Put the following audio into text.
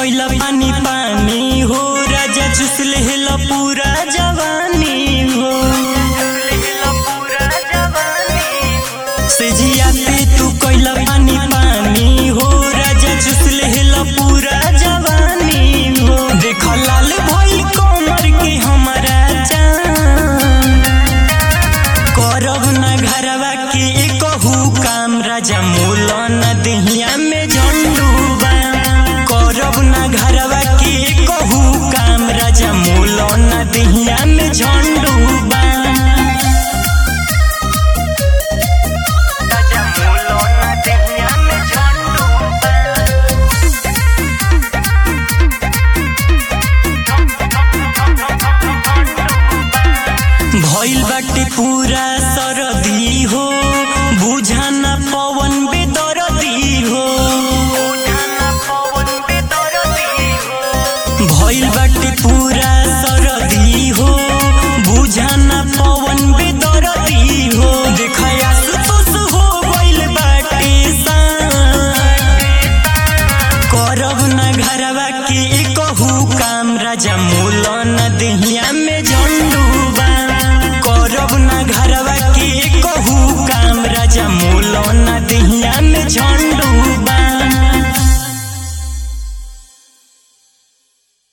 कैला पानी पानी हो राजा चुस लेहल पूरा जवानी हो से जिया पे तू कैला पानी पानी हो राजा चुस लेहल पूरा जवानी हो देख लाल भइल कमर के हमारा जान करब न घरवा के एकहू काम राजा मोल न दहिया में झंडूबा करब न घरवा के एकहू काम राजा मोल न दहिया में झंडूबा राजा मोल न दहिया में झंडूबा भइल बाटे पूरा सरदी हो बुझाना पवन बेदरदी हो भइल बाटे पूरा सरदी हो बुझाना पवन बेदरदी हो देखया सुतुस हो गइल बाटे सान करब न घरवा के एकहू काम राजा मोल न दहिया में झंडू